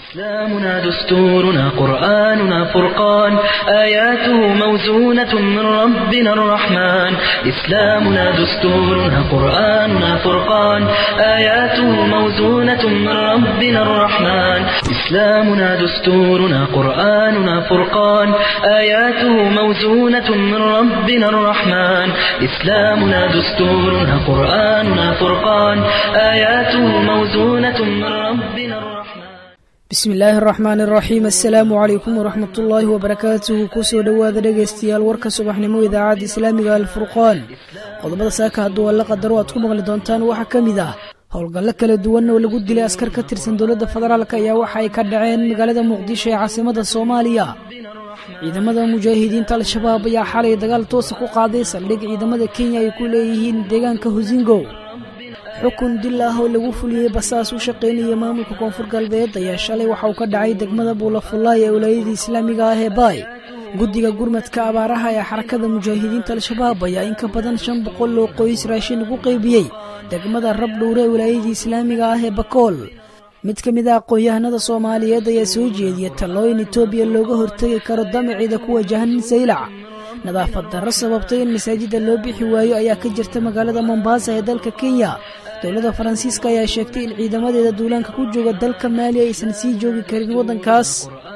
إسلامنا دستورنا قرآننا فرقان آياته موزونة من ربنا الرحمن إسلامنا دستورنا قرآننا فرقان آياته موزونة من ربنا الرحمن إسلامنا دستورنا قرآننا فرقان آياته موزونة من ربنا الرحمن إسلامنا دستورنا قرآننا فرقان آياته موزونة من ربنا الرحمن bismi illaahi araxmaan iraxiim assalaamu calaykum waraxmatullaahi wabarakaatuhu kusoo dhowaada dhegaystayaal warka subaxnimo idaacadda islaamiga alfurqaan qodobada saaka hadduu alla qadaro aad ku maqli doontaan waxaa ka mid ah howlgallo kala duwan oo lagu dilay askar ka tirsan dowladda federaalk ayaa waxa ay ka dhaceen magaalada muqdisho ee caasimada soomaaliya ciidamada mujaahidiinta al-shabaab ayaa xalay dagaal toosa ku qaaday saldhig ciidamada kenya ay ku leeyihiin deegaanka husingo xukun dil ah oo lagu fuliyey basaas u shaqaynaya maamulka koonfur galbeed ayaa shalay waxa uu ka dhacay degmada buulafullaay ee walaayadii islaamiga ah ee baay guddiga gurmadka abaaraha ee xarakada mujaahidiinta al-shabaab ayaa in ka badan shan boqol oo qoys raashin ugu qaybiyey degmada rabdhowre ee walaayadii islaamiga ah ee bakool mid ka mid ah aqoon-yahanada soomaaliyeed ayaa soo jeediya tallooyin etoobiya looga hortegi karo damaciida ku wajahan saylac nadaafad darro sababtay in masaajidda loo bixi waayo ayaa ka jirta magaalada mombaasa ee dalka kenya dowladda faransiiska ayaa sheegtay in ciidamadeeda duulaanka ku jooga dalka maali aysan sii joogi karin waddankaas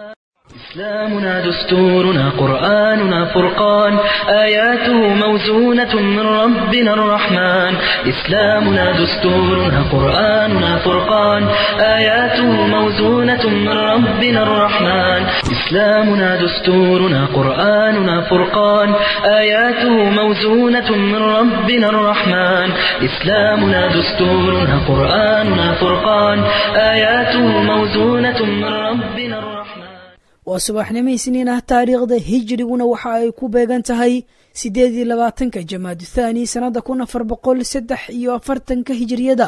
إسلامنا دستورنا قرآننا فرقان آياته موزونة من ربنا الرحمن إسلامنا دستورنا قرآننا فرقان آياته موزونة من ربنا الرحمن إسلامنا دستورنا قرآننا فرقان آياته موزونة من ربنا الرحمن إسلامنا دستورنا قرآننا فرقان آياته موزونة من ربنا الرحمن waa subaxnimo isniin ah taariikhda hijriguna waxa ay ku beegan tahay siddeed iyo labaatanka jamaadu thaani sannadda kun afar boqol saddex iyo afartanka hijiriyada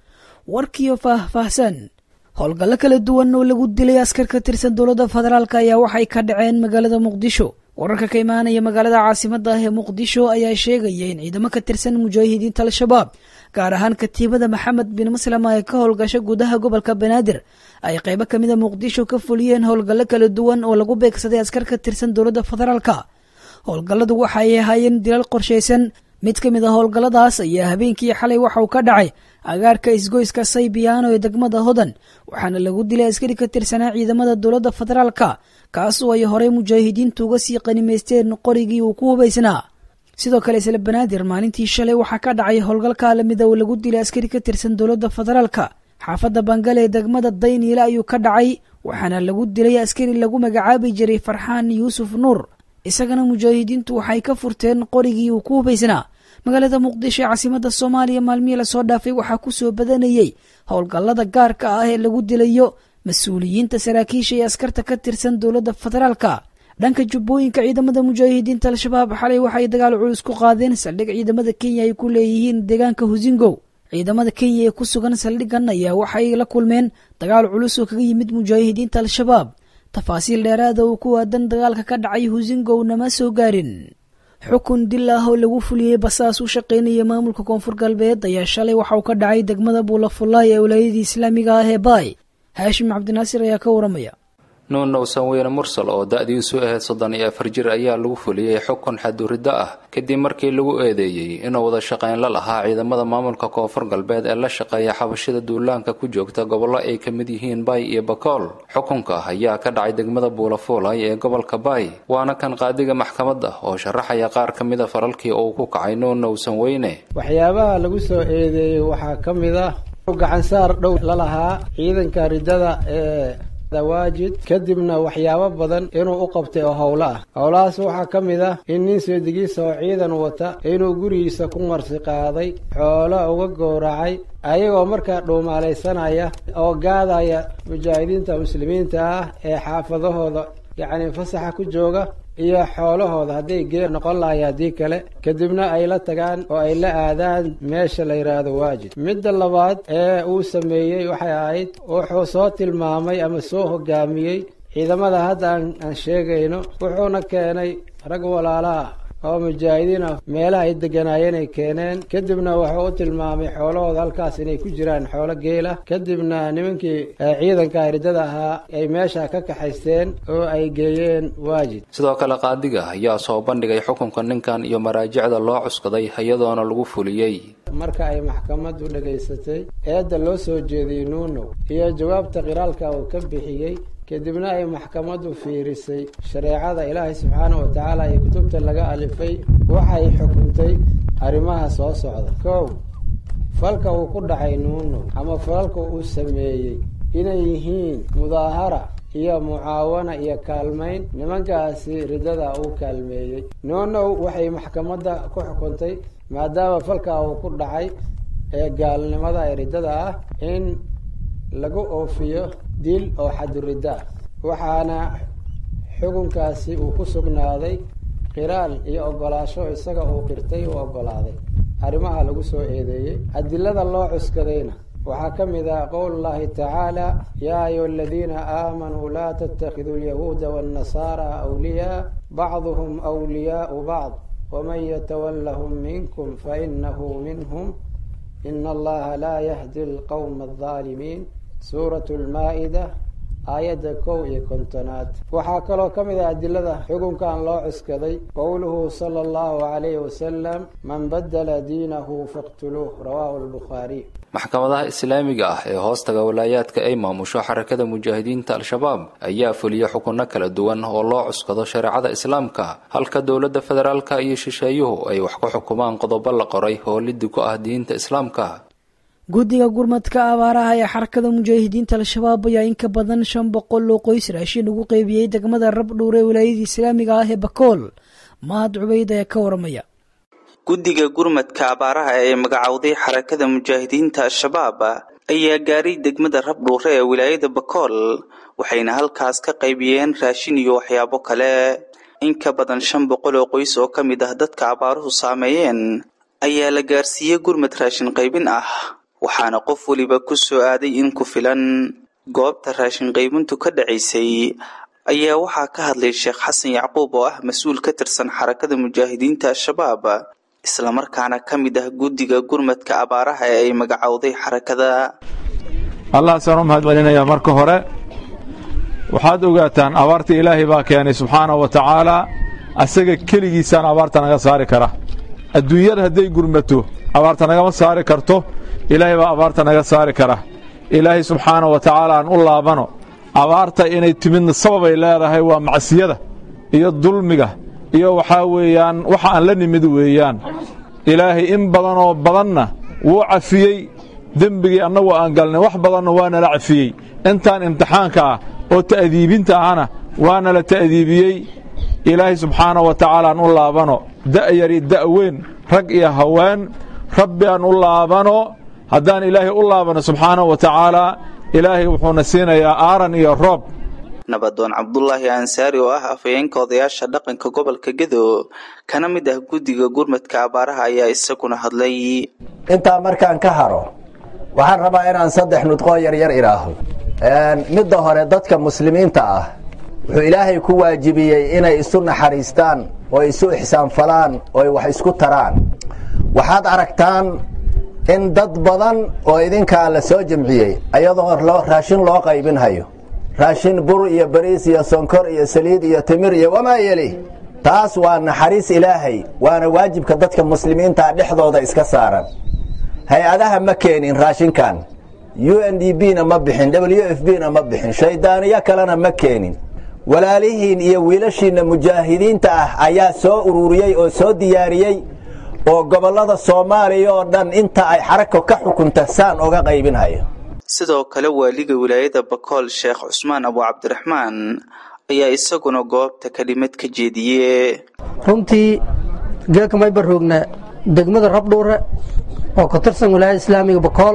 warkiyo faah-faahsan howlgallo kala duwan oo lagu dilay askar ka tirsan dowladda federaalk ayaa waxay ka dhaceen magaalada muqdisho wararka ka imaanaya magaalada caasimada ah ee muqdisho ayaa sheegaya in ciidamo ka tirsan mujaahidiinta al-shabaab gaar ahaan katiibada maxamed bin maslama ee ka howlgasha gudaha gobolka banaadir ay qaybo kamida muqdisho ka fuliyeen howlgallo kala duwan oo lagu beegsaday askar ka tirsan dowladda federaalka howlgalladu waxa ay ahaayeen dilal qorshaysan mid ka mid a howlgalladaas ayaa habeenkii xalay waxa uu ka dhacay agaarka isgoyska saybiyaano ee degmada hodan waxaana lagu dilay askari ka tirsanaa ciidamada dowladda federaalka kaasoo ay horey mujaahidiintu uga sii qanimaysteen qorigii uu ku hubaysnaa sidoo kale isla banaadir maalintii shalay waxaa ka dhacay howlgalka lamida oo lagu dilay askari ka tirsan dowladda federaalka xaafadda bangale ee degmada dayniile ayuu ka dhacay waxaana lagu dilay askari lagu magacaabi jiray farxaan yuusuf nuur isagana mujaahidiintu waxay ka furteen qorigii uu ku hubaysnaa magaalada muqdisho ee caasimada soomaaliya maalmihii lasoo dhaafay waxaa kusoo badanayey howlgallada gaarka ah ee lagu dilayo mas-uuliyiinta saraakiisha iyo askarta ka tirsan dowladda federaalka dhanka jubbooyinka ciidamada mujaahidiinta al-shabaab xalay waxay dagaal culus ku qaadeen saldhig ciidamada kenya ay ku leeyihiin deegaanka husingow ciidamada kenya ee ku sugan saldhigan ayaa waxay la kulmeen dagaal culus oo kaga yimid mujaahidiinta al-shabaab tafaasiil dheeraada oo ku aadan dagaalka ka dhacay husingow nama soo gaarin xukun dil ah oo lagu fuliyey basaas u shaqaynaya maamulka koonfur galbeed ayaa shalay waxa uu ka dhacay degmada buulafullaay ee walaayadii islaamiga ah ee baay haashim cabdinaasir ayaa ka waramaya nuunow sanweyne mursal oo da-diisu ahayd soddon iyo afar jir ayaa lagu fuliyey xukun xaduriddo ah kadib markii lagu eedeeyey inuu wada shaqayn la lahaa ciidamada maamulka koonfur galbeed ee la shaqeeya xabashida duulaanka ku joogta gobollo ay ka mid yihiin baay iyo bakool xukunka ayaa ka dhacay degmada buulafuulay ee gobolka baay waana kan qaadiga maxkamadda oo sharaxaya qaar ka mida faralkii uu ku kacay nuunow sanweyne waxyaabaha lagu soo eedeeyey waxaa ka mid ah gacansaar dhow la lahaa ciidanka riddada ee dawaajid kadibna waxyaabo badan inuu u qabtay oo howlo ah howlahaas waxaa ka mid ah in nin seedigiisa oo ciidan wata inuu gurigiisa ku marsi qaaday xoolo uga gowracay ayagoo markaa dhuumaalaysanaya oo gaadaya mujaahidiinta muslimiinta ah ee xaafadahooda yacni fasaxa ku jooga iyo xoolahooda hadday geel noqon lahay haddii kale kadibna ay la tagaan oo ay la aadaan meesha la yidhaahdo waajid midda labaad ee uu sameeyey waxay ahayd wuxuu soo tilmaamay ama soo hogaamiyey ciidamada hadda aan aan sheegayno wuxuuna keenay rag walaalaha oo mujaahidiin ah meelaha ay deganaayeen ay keeneen kadibna wuxuu u tilmaamay xoolahooda halkaas inay ku jiraan xoolo geela kadibna nimankii ciidanka ridada ahaa ay meesha ka kaxaysteen oo ay geeyeen waajid sidoo kale qaadiga ayaa soo bandhigay xukunka ninkan iyo maraajicda loo cuskaday iyadoona lagu fuliyey marka ay maxkamaddu dhegaysatay eedda loo soo jeediyey nuunow iyo jawaabta qiraalka uu ka bixiyey kadibna ay maxkamaddu fiirisay shareecada ilaahay subxaana wa tacaala iyo kutubta laga alifay waxay xukuntay arrimaha soo socda kow falka uu ku dhacay nuunow ama falalka uu sameeyey inay yihiin mudaahara iyo mucaawana iyo kaalmayn nimankaasi riddada uu kaalmeeyey nuunow waxay maxkamadda ku xukuntay maadaama falkaa uu ku dhacay ee gaalnimada ee riddada ah in lagu oofiyo dil oo xaduridda ah waxaana xukunkaasi uu ku sugnaaday qiraal iyo ogolaasho isaga uu qirtay uu ogolaaday arrimaha lagu soo eedeeyey adilada loo cuskadayna waxaa ka mid ah qowl llahi tacaala yaa ayuha aladiina aamanuu laa tattakhiduu alyahuuda waannasaara awliyaa bacduhum wliyaau bacd waman yatawallahum minkum fainahu minhum ina allaha laa yahdi alqowma aldaalimiin suurat lmaa-ida aayadda kow iyo kontonaad waxaa kaloo ka mid ah adilada xukunkan loo cuskaday qowluhu sala allahu calayhi wasalam man badala diinahu faqtuluuh rawaahu albukhaariy maxkamadaha islaamiga ah ee hoostaga walaayaadka ay maamusho xarakada mujaahidiinta al-shabaab ayaa fuliya xukunno kala duwan oo loo cuskado shareecada islaamka halka dowladda federaalka iyo shisheeyuhu ay wax ku xukumaan qodobo la qoray oo liddi ku ah diinta islaamka guddiga gurmadka abaaraha ee xarakada mujaahidiinta al-shabaab ayaa in ka badan shan boqol oo qoys raashin ugu qeybiyey degmada rabdhuur ee walaayada islaamiga ah ee bakool mahad cubeyd ayaa ka waramaya guddiga gurmadka abaaraha ee magacowday xarakada mujaahidiinta al-shabaab ayaa gaaray degmada rabdhuure ee wilaayada bakool waxayna halkaas ka qaybiyeen raashin iyo waxyaabo kale in ka badan shan boqol oo qoys oo ka mid ah dadka abaaruhu saameeyeen ayaa la gaarsiiyey gurmad raashin qaybin ah waxaana qof weliba ku soo aaday in ku filan goobta raashin qaybintu ka dhacaysay ayaa waxaa ka hadlay sheekh xasan yacquub oo ah mas-uul ka tirsan xarakada mujaahidiinta al-shabaab islamarkaana ka mid ah guddiga gurmadka abaaraha ee ay magacowday xarakada allahaasaan u mahad celinayaa marka hore waxaad ogaataan abaarta ilaahay baa keenay subxaana wa tacaalaa asaga keligiisaan abaarta naga saari kara adduunyada hadday gurmato abaarta nagama saari karto ilaahay baa abaarta naga saari kara ilaahay subxaana wa tacaala aan u laabano abaarta inay timidna sababay leedahay waa macsiyada iyo dulmiga iyo waxaa weeyaan waxa aan la nimid weeyaan ilaahay in badanoo badanna wuu cafiyey dembigii annagu aan galnay wax badanna waa nala cafiyey intaan imtixaanka ah oo ta'diibinta ahna waa nala ta'diibiyey ilaahay subxaana wa tacaala aan u laabano da'yari da'weyn rag iyo haween rabbi aan u laabano haddaan ilaahay u laabano subxaana wa tacaalaa ilaahay wuxuuna siinayaa aaran iyo roob nabadoon cabdulaahi ansaari oo ah afhayeenka odayaasha dhaqanka gobolka gedo kana mid ah guddiga gurmadka abaaraha ayaa isaguna hadlay intaa markaan ka haro waxaan rabaa inaan saddex nudqoo yaryar idhaaho midda hore dadka muslimiinta ah wuxuu ilaahay ku waajibiyey inay isu naxariistaan oo isu ixsaanfalaan oo wax isku taraan waxaad aragtaan in dad badan oo idinkaa la soo jamciyey ayadoo raashin loo qaybinhayo raashin bur iyo bariis iyo sonkor iyo saliid iyo timir iyo wamaa yeli taas waa naxariis ilaahay waana waajibka dadka muslimiintaa dhexdooda iska saaran hay-adaha ma keenin raashinkan u n d b na ma bixin w f b na ma bixin shayddaaniyo kalena ma keenin walaalihiin iyo wiilashiinna mujaahidiinta ah ayaa soo ururiyey oo soo diyaariyey oo gobollada soomaaliya oo dhan inta ay xarako ka xukunta saan oga qaybinhayo sidoo kale waaliga wilaayada bakool sheekh cusmaan abu cabdiraxmaan ayaa isaguna goobta kelimad ka jeediye runtii geelkamay baroogna degmada rabdhuure oo ka tirsan wilaayada islaamiga bakool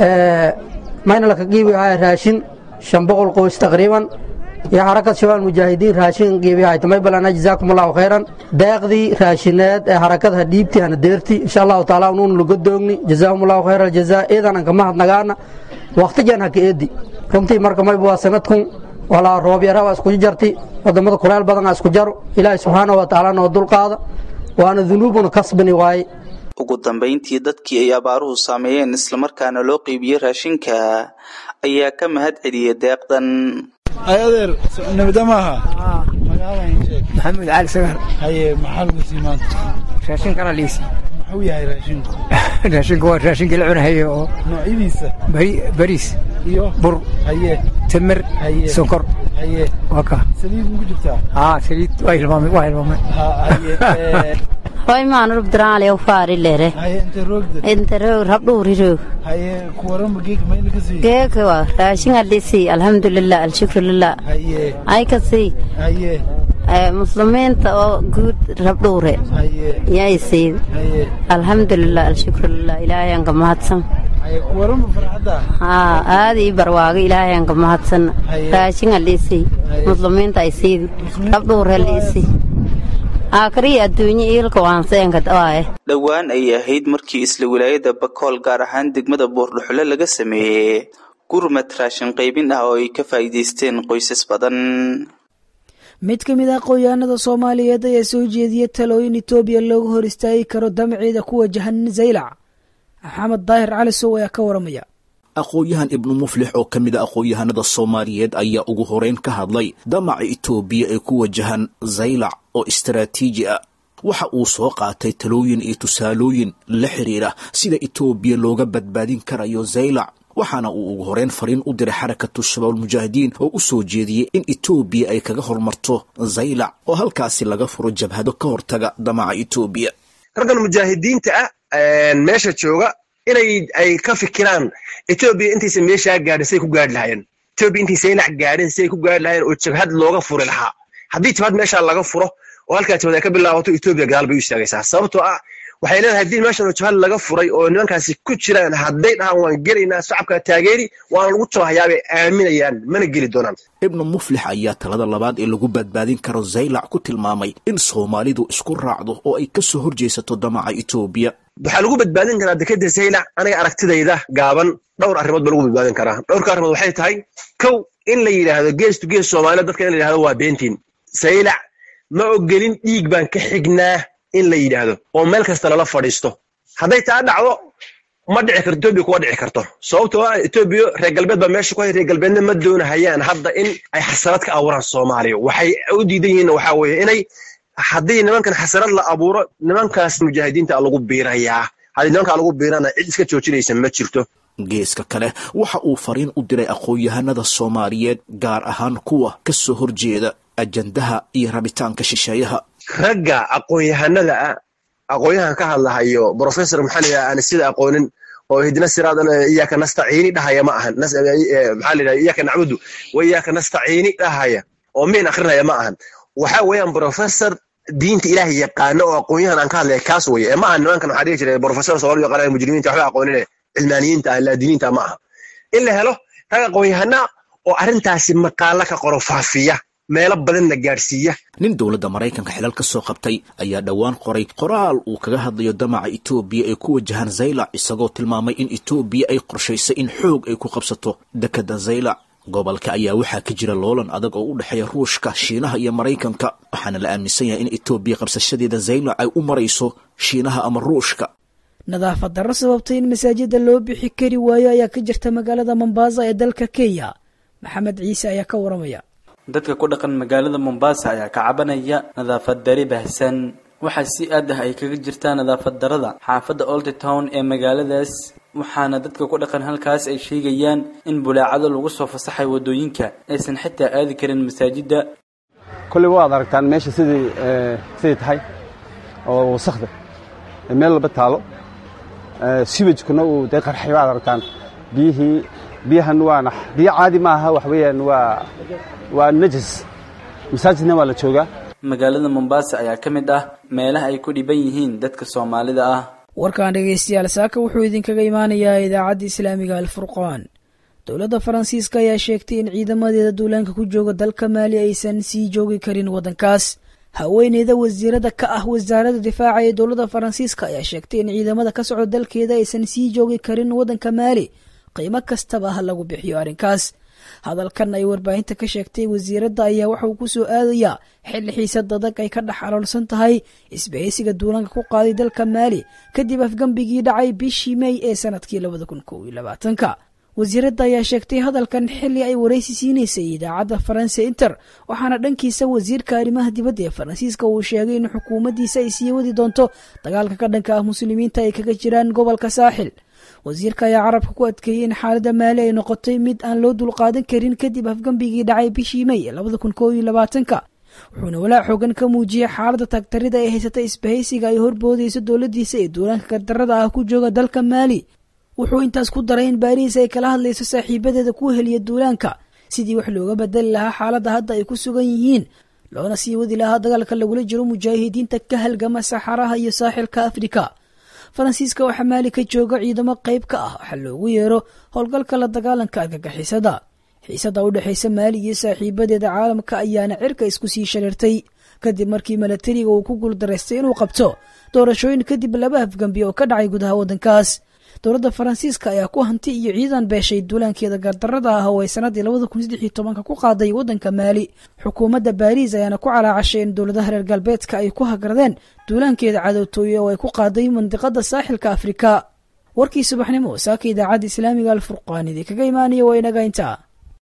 mayna laka qiibihay raashin shan boqol qoys taqriiban iyo xarakad shabaal mujaahidiin raashin qiibihay tamay balana jazaakum allahu khayran deeqdii raashineed ee xarakadaha dhiibti hana deerti insha allahu taala unuun laga doogni jazaahum allahu khayra aljazaa iidan an kama hadnagaana waqtijan haka eedi runtii marka mayba waa sanadkun walaa roob yara waa isku jarti wadamada kuleel badan aa isku jaro ilaahay subxaanahu wa tacaala noo dulqaada waana dunuubuna kasbani waaye ugu dambayntii dadkii ay abaaruhu saameeyeen islamarkaana loo qeybiyey raashinka ayaa ka mahad celiyay deeqdan adeer nabada maaha maxamuud cali sagar haye maxaa lagu sii maanta raashinkana liisi muxuu yahay raashinku raashinku waa raashinkii la cunahaye oo noocyadiisa bariis iyo bur haye tamar haye sonkor haye waa ka saliid muku jirtaa haa saliid waa hilmaamay waa hilmaamay haye hoy maanu rubdiraale faari lere haye inta roogda inta roog rabdhuuri roog haye kuwaranba geeka mayna ka sii geeka waa raashin adhisi alxamdulilah alshukrulilah haye ay ka sii haye muslimiinta oo guud rabdhuure haye yay sii haye alxamdulilah alshukrulilah ilaahay aan ka mahadsan haye kuwaranba farxadda haa aad ii barwaago ilaahay aan ka mahadsan raashin adhisi muslimiinta ay siidi rabdhuure liisi aakariya adduunye iilka waanseenka waaye dhowaan ayay ahayd markii isla wilaayada bakool gaar ahaan degmada buurdhuxle laga sameeyey gurmad raashin qaybin ah oo ay ka faa'iidaysteen qoysas badan mid ka mid ah aqoonyahanada soomaaliyeed ayaa soo jeediyey talooyin etoobiya looga hor istaagi karo damaceeda ku wajahan zaylac maxamed daahir cali sow ayaa ka waramaya aqoon-yahan ibnu muflix oo ka mid a aqoon-yahanada soomaaliyeed ayaa ugu horeyn ka hadlay damaca itoobiya ee ku wajahan zaylac oo istaraatiiji ah waxa uu soo qaatay talooyin iyo tusaalooyin la xiriira sida itoobiya looga badbaadin karayo zaylac waxaana uu ugu horeyn fariin u diray xarakatu shabaabulmujaahidiin oo u soo jeediyey in itoobiya ay kaga hormarto zaylac oo halkaasi laga furo jabhado ka hortaga damaca itoobiya raggan mujaahidiinta ah meesha jooga inay ay ka fikiraan etoobiya intaysa meeshaa gaadhin siday ku gaadhi lahaayeen etoobiya intay saylac gaadhin siday ku gaadhi lahaayeen oo jabhad looga furi lahaa haddii jabhad meeshaa laga furo oo halkaa jabhad ay ka bilaabato etoobiya gadaal bay u istaagaysaa sababtoo ah waxay leedahay haddii meeshan oo jabhad laga furay oo nimankaasi ku jiraan hadday dhahaan waan gelaynaa shacabka taageeri waana lagu jabahayaabay aaminayaan mana geli doonaan ibnu muflix ayaa talada labaad ee lagu badbaadin karo zaylac ku tilmaamay in soomaalidu isku raacdo oo ay ka soo horjeesato damaca itoobiya waxaa lagu badbaadin karaa dekeda zaylac aniga aragtidayda gaaban dhowr arrimood ba lagu badbaadin karaa dhowrka arrimood waxay tahay kow in la yidhaahdo gees to gees soomaalida dadka in la yidhahdo waa beentiin zaylac ma ogelin dhiig baan ka xignaa in la yidhaahdo oo meel kasta lala fadhiisto hadday taa dhacdo ma dhici karto etoobiya kuwa dhici karto sababtoo ah etoobiya reer galbeed baa meesha ku hay reer galbeedna ma doonahayaan hadda in ay xasarad ka abuuraan soomaaliya waxay u diidan yihiinna waxaa weeye inay haddii nimankan xasarad la abuuro nimankaas mujaahidiinta lagu biirayaa haddii nimankaa lagu biirana cid iska joojinaysa ma jirto geeska kale waxa uu fariin u diray aqoon-yahanada soomaaliyeed gaar ahaan kuwa ka soo horjeeda ajandaha iyo rabitaanka shisheeyaha ragga aqoon-yahanada ah aqoon-yahan ka hadlahayo brofessor maxaa layidhaha aan sida aqoonin oo hidna siraadan iyaaka nastaciini dhahaya ma ahan maxaa layidhaha iyaaka nacbudu wa iyaaka nastaciini dhahaya oo miin akrinaya ma ahan waxa weeyaan brofessor diinta ilaahay yaqaano oo aqoon-yahan aan ka hadlaya kaas weye ee ma aha nimankan waxaa dhihi jiray brofessor soomaali yaqaanaya mujrimiinta waxba aqoonine cilmaaniyiinta ah laadiniinta ma aha in la helo rag aqoon-yahana oo arrintaasi maqaalo ka qoro faafiya meelo badanna gaadhsiiya nin dowladda maraykanka xilal ka soo qabtay ayaa dhowaan qoray qoraal uu kaga hadlayo damaca itoobiya ee ku wajahan zaylac isagoo tilmaamay in itoobiya ay qorshaysay in xoog ay ku qabsato dekadda zaylac gobolka ayaa waxaa ka jira loolan adag oo u dhexeeya ruushka shiinaha iyo maraykanka waxaana la aaminsan yahay in itoobiya qabsashadeeda zaylac ay u marayso shiinaha ama ruushka nadaafad darro sababtay in masaajida loo bixi kari waayo ayaa ka jirta magaalada mombasa ee dalka kenya maxamed ciise ayaa ka waramaya dadka ku dhaqan magaalada mombasa ayaa ka cabanaya nadaafad dari baahsan waxaa si aad ah ay kaga jirtaa nadaafad darada xaafadda old town ee magaaladaas waxaana dadka ku dhaqan halkaas ay sheegayaan in bulaacado lagu soo fasaxay wadooyinka aysan xitaa aadi karin masaajidda kolley waad aragtaan meesha sidii siday tahay oo wasakda meel laba taalo siwajkuna uu dee qarxay waad aragtaan biyihii biyahan waana biyo caadi ma aha wax weeyaan waa waa najas masaajidna waa la joogaa magaalada mombasa ayaa ka mid ah meelaha ay ku dhiban yihiin dadka soomaalida ah warkan dhegaystayaal saaka wuxuu idinkaga imaanayaa idaacadda islaamiga alfurqaan dowladda faransiiska ayaa sheegtay in ciidamadeeda duulaanka ku jooga dalka maali aysan sii joogi karin waddankaas haweeneyda wasiirada ka ah wasaaradda difaaca ee dowladda faransiiska ayaa sheegtay in ciidamada ka socda dalkeeda aysan sii joogi karin waddanka maali qiimo kastaba ha lagu bixiyo arrinkaas hadalkan ay warbaahinta ka sheegtay wasiiradda ayaa waxauu ku soo aadayaa xilli xiisad adag ay ka dhex aloolsan tahay isbahaysiga duulanka ku qaaday dalka maali kadib afgembigii dhacay bishii mey ee sanadkii labada kun kow iyo labaatanka wasiiradda ayaa sheegtay hadalkan xilli ay waraysi siinaysay idaacadda faranse inter waxaana dhankiisa wasiirka arrimaha dibadda ee faransiiska uu sheegay in xukuumaddiisa ay sii wadi doonto dagaalka ka dhanka ah muslimiinta ay kaga jiraan gobolka saaxil wasiirka ayaa carabka ku adkeeyey in xaaladda maali ay noqotay mid aan loo dulqaadan karin kadib afgembigii dhacay bishii mey ee labada kun kow iyo labaatanka wuxuuna walaac xoogan ka muujiyey xaaladda taagtarida ee haysata isbahaysiga ay horboodayso dowladdiisa ee duulaanka gardarada ah ku jooga dalka maali wuxuu intaas ku daray in baariis ay kala hadlayso saaxiibadeeda ku heliya duulaanka sidii wax looga bedeli lahaa xaaladda hadda ay ku sugan yihiin loona sii wadi lahaa dagaalka lagula jiro mujaahidiinta ka halgama saxaraha iyo saaxilka afrika faransiiska waxaa maali ka jooga ciidamo qayb ka ah waxaa loogu yeero howlgalka la dagaalanka argagixisada xiisada u dhexaysa maali iyo saaxiibadeeda caalamka ayaana cirka isku sii shareertay kadib markii milatariga uu ku guuldaraystay inuu qabto doorashooyin kadib laba afgambi oo ka dhacay gudaha waddankaas dowladda faransiiska ayaa ku hanti iyo ciidan beeshay duulaankeeda gardarada ah oo ay sanadii labada kun saddex iyo tobanka ku qaaday waddanka maali xukuumadda baariis ayaana ku calaacashay in dowladaha reer galbeedka ay ku hagradeen duulaankeeda cadowtooye oo ay ku qaaday mandiqada saaxilka afrika warkii subaxnimo saaka idaacadda islaamiga alfurqaan idinkaga imaanaya waa inaga intaa